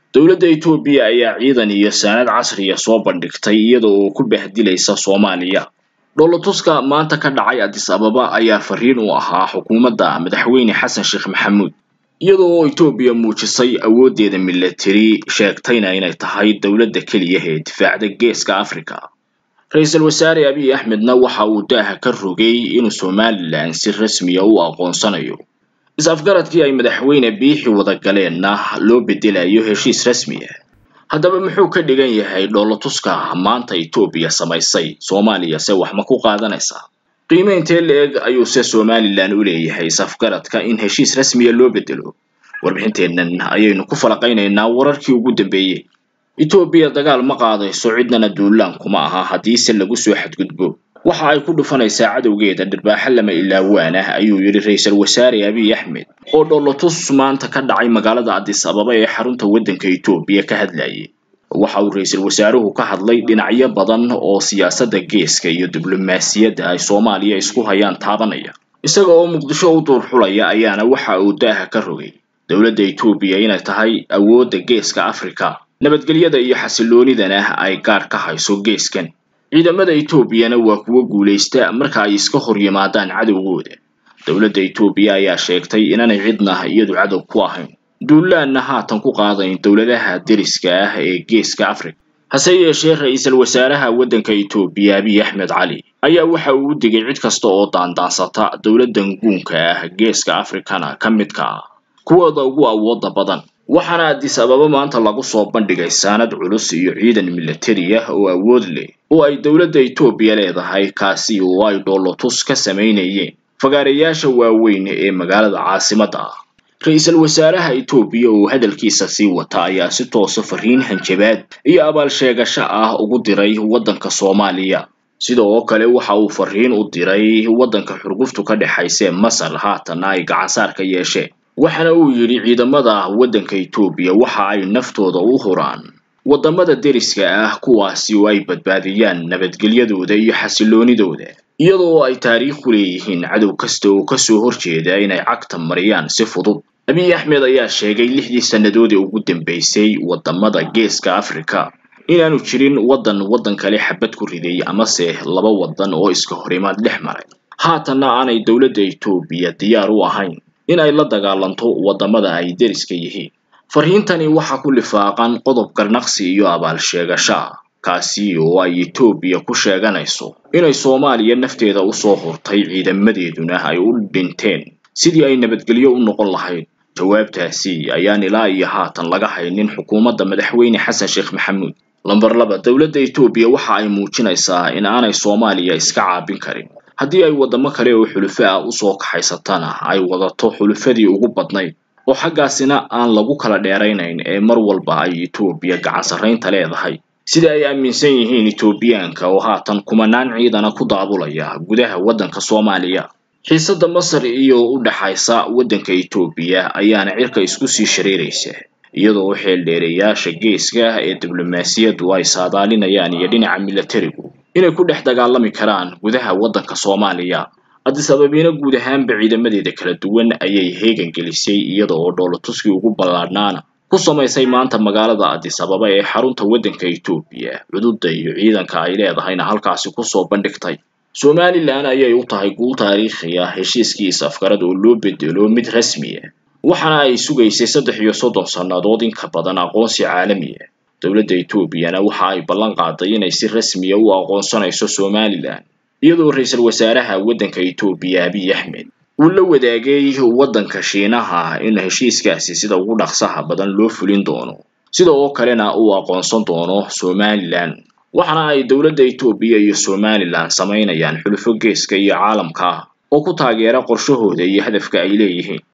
dowladda Itoobiya ayaa ciidan iyo saanad casriya soo bandhigtay iyada oo ku bahdilaysa Soomaaliya dhoolatuska maanta ka dhacay Addis Ababa ayaa fariin u ahaa xukuumadda madaxweyne Xasan Sheekh Maxamuud iyada oo Itoobiya muujisay awooddeeda militari sheegtayna inay tahay dowladda keliya ee difaacda geeska Afrika ra-iisul wasaare abiy axmedna waxa uu daaha ka rogay inuu somalilan si rasmiya u aqoonsanayo is-afgaradkii ay madaxweyne biixi wada galeenna loo bedelayo heshiis rasmi ah haddaba muxuu ka dhigan yahay dhoolatuska maanta etoobiya samaysay soomaaliya se wax ma ku qaadanaysaa qiime intee la-eg ayuuse somalilan u leeyahay is-afgaradka in heshiis rasmiya loo bedelo warbixinteennan ayaynu ku falaqaynaynaa wararkii ugu dambeeyey etoobiya dagaal ma qaadayso cidnana duulaan kuma aha haddiise lagu soo xadgudbo waxa ay ku dhufanaysaa cadowgeeda dhirbaaxo lama ilaawaan ah ayuu yidhi ra-iisul wasaare abiy axmed oo dhoolotus maanta ka dhacay magaalada addis ababa ee xarunta waddanka etoobiya ka hadlayay waxa uu ra-iisul wasaaruhu ka hadlay dhinacyo badan oo siyaasadda geeska iyo diblomaasiyadda ay soomaaliya isku hayaan taabanaya isaga oo muqdisho u duurxulaya ayaana waxa uu daaha ka rogay dowladda etoobiya inay tahay awoodda geeska afrika nabadgelyada iyo xasiloonidana ay gaar ka hayso geeskan ciidamada etoobiyana waa kuwo guulaysta marka ay iska hor yimaadaan cadowgooda dowladda etoobiya ayaa sheegtay inaanay cidna iyadu cadow ku ahayn duulaanna haatan ku qaadayn dowladaha deriska ah ee geeska afrika hase yeeshee ra-iisul wasaaraha waddanka etoobiya abiy axmed cali ayaa waxa uu u digay cid kasta oo daandaansata dowladdan guunka ah geeska afrikana ka midka ah kuwooda ugu awooda badan waxaana addis ababa maanta lagu soo bandhigay saanad culus iyo ciidan militari ah oo awood leh oo ay dowladda etoobiya leedahay kaasi oo ay dhoolotus ka samaynayeen fagaarayaasha waaweyn ee magaalada caasimadda ah ra-iisul wasaaraha etoobiya oo hadalkiisa sii wata ayaa si toosa fariin hanjabaad iyo abaal sheegasho ah ugu diray waddanka soomaaliya sida oo kale waxa uu fariin u diray waddanka xurguftu ka dhexaysee masar haatanna ay gacansaar ka yeesheen waxaana uu yidhi ciidamada waddanka etoobiya waxa ay naftooda u huraan waddamada deriska ah kuwaasi oo ay badbaadiyaan nabadgelyadooda iyo xasiloonidooda iyadoo ay taariikh ku leeyihiin cadow kasta oo kasoo horjeeda inay cagta mariyaan si fudud abiy axmed ayaa sheegay lixdii sannadood ee ugu dambeysay waddamada geeska afrika inaanu jirin waddan waddan kale xabad ku riday amase laba waddan oo iska horimaad dhex maray haatanna aanay dowladda etoobiya diyaar u ahayn in ay la dagaalanto waddamada ay deriska yihiin fariintani waxaa ku lifaaqan qodob garnaqsi iyo abaal sheegasho ah kaasi oo ay etoobiya ku sheeganayso inay soomaaliya nafteeda usoo hurtay ciidamadeeduna ay u dhinteen sidii ay nabadgelyo u noqon lahayd jawaabtaasi ayaan ilaa iyo haatan laga haynin xukuumadda madaxweyne xasan sheekh maxamuud lamber laba dowladda etoobiya waxa ay muujinaysaa in aanay soomaaliya iska caabin karin haddii ay waddamo kale oo xulufo ah usoo kaxaysatana ay wadato xulufadii ugu badnayd oo xaggaasina aan lagu kala dheeraynayn ee mar walba ay etoobiya gacan sarraynta leedahay sida ay aaminsan yihiin etoobiyaanka oo haatan kumanaan ciidana ku daabulaya gudaha waddanka soomaaliya xiisadda masar iyo u dhaxaysa waddanka etoobiya ayaana cirka isku sii shareeraysa iyadoo xeeldheereyaasha geeska ah ee diblomaasiyaddu ay saadaalinayaan iyo dhinaca militarigu inay ku dhex dagaalami karaan gudaha waddanka soomaaliya addis ababiina guud ahaanba ciidamadeeda kala duwan ayay heegan gelisay iyada oo dhoolatuskii ugu ballaadhnaana ku samaysay maanta magaalada addis ababa ee xarunta waddanka etoobiya cududda iyo ciidanka ay leedahayna halkaasi kusoo bandhigtay somalilan ayay u tahay guul taariikhi ah heshiiskii is-afgarad oo loo bedelo mid rasmi ah waxaana ay sugaysay saddex iyo soddon sannadood in ka badan aqoonsi caalami ah dowladda etoobiyana waxa ay ballan qaaday inay si rasmiya u aqoonsanayso somalilan iyadoo ra-iisul wasaaraha waddanka etoobiya abiy axmed uu la wadaagay waddanka shiinaha in heshiiskaasi sida ugu dhaqsaha badan loo fulin doono sida oo kalena uu aqoonsan doono somalilan waxaana ay dowladda etoobiya iyo somalilan samaynayaan xulufo geeska iyo caalamka ah oo ku taageera qorshahooda iyo hadafka ay leeyihiin